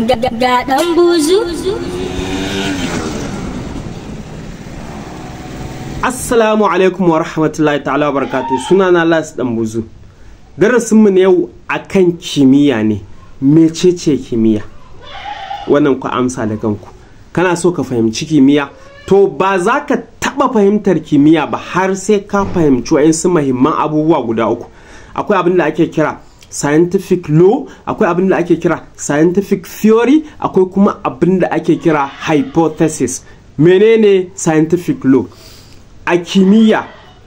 ga ɗan buzu Assalamu alaikum wa rahmatullahi ta'ala wa barakatu suna na Las dan buzu darasinmu na yau akan kimiyya ne mecece kimiyya wannan ku amsa da kanku kana so ka fahimci kimiyya to ba za ka taba fahimtar kimiyya ba har sai ka fahimci wa'insu mahimman abubuwa guda uku akwai abin da ake kira scientific law akwai abin da ake kira scientific theory akwai kuma abin da ake kira hypothesis menene scientific law a kimiyya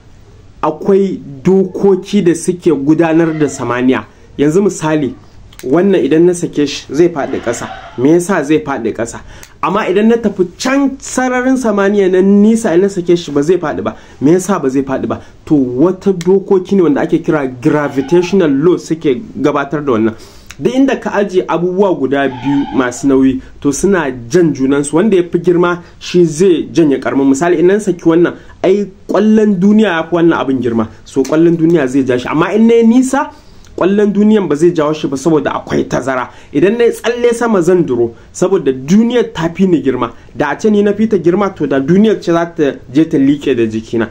akwai dokoki da suke gudanar da samaniya yanzu misali wannan idan na sake shi zai faɗi ƙasa me yasa zai faɗi ƙasa amma idan na tafi can sararin samaniya na nisa idan na sake shi ba zai faɗi ba me yasa ba zai faɗi ba to wata dokoki ne wanda ake kira gravitational law suke gabatar da wannan duk inda ka ajiye abubuwa guda biyu masu nauyi to suna jan junansu wanda ya fi girma shi zai janye karamin misali idan saki wannan ai kwallon duniya ya fi wannan abin girma so kwallon duniya zai ja shi amma in na nisa kwallon duniyan ba zai jawo shi ba saboda akwai tazara idan na tsalle sama zan duro saboda duniyar ta fi ni girma da a ce ni na fi ta girma to da duniyar ce za ta je ta liƙe da jikina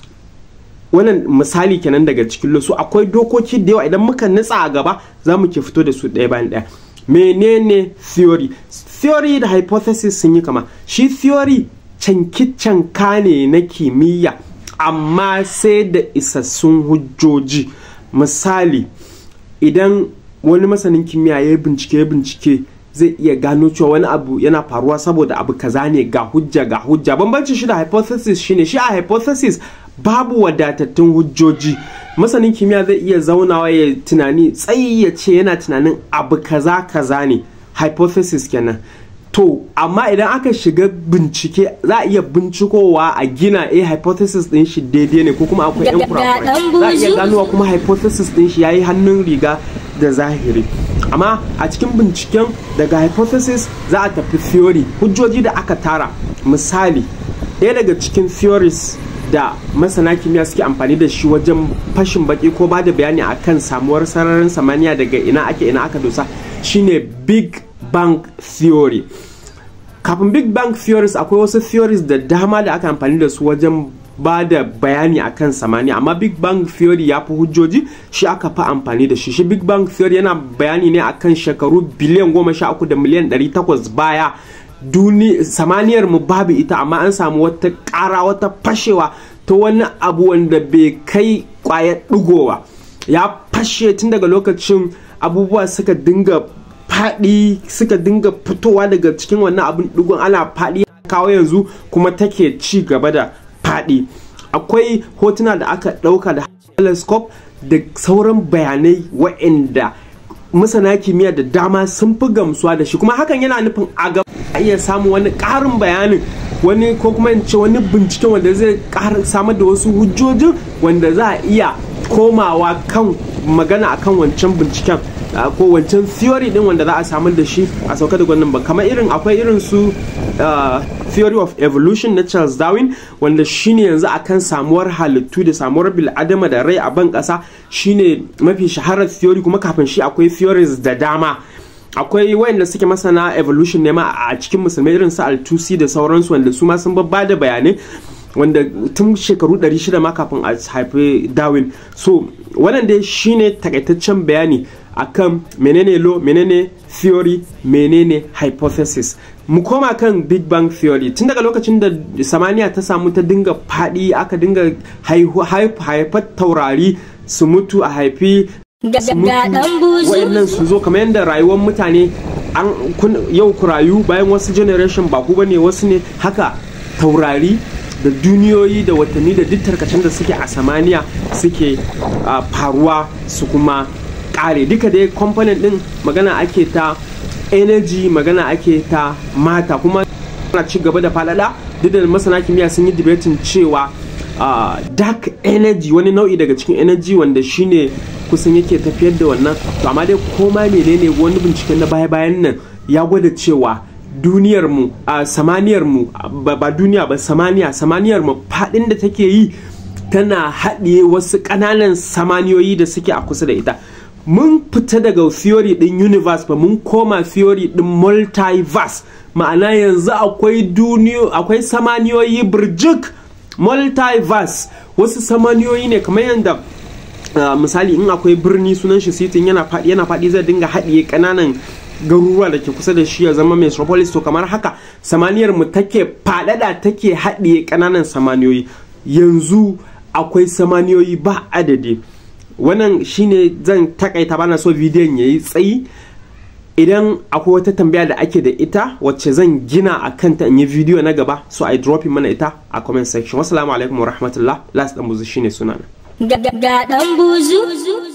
wannan misali kenan daga cikin losu akwai dokoki da yawa idan muka nutsa a gaba za mu ke fito da su ɗaya bayan ɗaya menene theory theory da hypothesis sun yi kama shi theory canki-canka ne na kimiyya amma sai da isassun hujjoji misali idan wani masanin kimiyya ya bincike ya bincike zai iya gano cewa wani abu yana faruwa saboda abu kaza ne ga hujja ga hujja bambancin shi da hypothesis shine shi a hypothesis babu wadatattun hujjoji masanin kimiyya zai iya zaunawa ya tunani tsayi ya ce yana tunanin abu kaza kaza ne hypothesis kenan to amma idan aka shiga bincike za a iya bincikowa a gina a hypothesis din shi daidai ne ko kuma akwai yan kurakurai za a iya ganowa kuma hypothesis din shi yayi hannun riga da zahiri amma a cikin binciken daga hypothesis za a tafi theory hujjoji da aka tara misali ɗaya daga cikin theories da masana kimiyya suke amfani da shi wajen fashin baki ko ba da bayani akan samuwar sararin samaniya daga ina ake ina aka dosa shine big bang theory kafin big bang theories akwai wasu theories da dama da aka amfani da su wajen ba da bayani akan samaniya amma big bang theory ya fi hujjoji shi aka fi amfani da shi shi big bang theory yana bayani ne akan shekaru biliyan goma sha uku da miliyan ɗari takwas baya duni samaniyar mu babu ita amma an samu wata ƙara wata fashewa ta wani abu wanda bai kai kwayar ɗigowa ya fashe tun daga lokacin abubuwa suka dinga faɗi suka dinga fitowa daga cikin wannan abin ɗigon ana faɗi kawo yanzu kuma take ci gaba da faɗi akwai hotuna da aka ɗauka da telescope da sauran bayanai wa'anda masana kimiyya da dama sun fi gamsuwa da shi kuma hakan yana nufin a gaba a iya samun wani ƙarin bayanin wani ko kuma in ce wani binciken wanda zai samar da wasu hujjojin wanda za a iya komawa kan magana akan wancan binciken ko wancan theory din wanda za a samar da shi a sauka da gwanin ba kamar irin akwai irin su theory of evolution na Charles Darwin wanda shine yanzu akan samuwar halittu da samuwar bil'adama da rai a ban kasa shine mafi shaharar theory kuma kafin shi akwai theories da dama akwai wayanda suke masana evolution ne ma a cikin musulmai irin su altusi da sauransu wanda su ma sun babba da bayanai wanda tun shekaru 600 ma kafin a haifi darwin so wannan dai shine takaitaccen bayani akan menene law menene theory menene hypothesis mu koma kan big bang theory tun daga lokacin da samaniya ta samu ta dinga fadi aka dinga haifar taurari su mutu a haifi wayannan su zo kamar yadda rayuwar mutane an yau ku rayu bayan wasu generation ba ku bane wasu ne haka taurari da duniyoyi da watanni da duk tarkacen da suke a samaniya suke faruwa su kuma kare duka dai component din magana ake ta energy magana ake ta mata kuma na ci gaba da faɗaɗa duk da masana kimiyya sun yi debating cewa Uh, dark energy wani nau'i daga cikin energy wanda shine kusan yake tafiyar da wannan to amma dai koma menene wani binciken na baya bayan nan ya gwada cewa duniyar mu a uh, samaniyar mu ba, ba duniya ba samaniya samaniyar mu fadin da take yi tana haɗiye wasu ƙananan samaniyoyi da suke a kusa da ita mun fita daga theory din universe ba mun koma theory din multiverse ma'ana yanzu akwai duniyo akwai samaniyoyi birjik multiverse wasu samaniyoyi ne kamar yadda uh, misali in akwai birni sunan shi sitin yana faɗi yana faɗi zai dinga haɗiye ƙananan garuruwa da ke kusa da shi ya zama metropolis to kamar haka samaniyar mu take faɗaɗa take haɗiye ƙananan samaniyoyi yanzu akwai samaniyoyi ba adadi wannan shine zan takaita bana so bidiyon ya yi tsayi idan akwai wata tambaya da ake da ita wacce zan gina a kanta in yi bidiyo na gaba so i drop mana ita a comment section wasu alaikum wa rahmatullah last dan buzu shine sunana ga dan buzu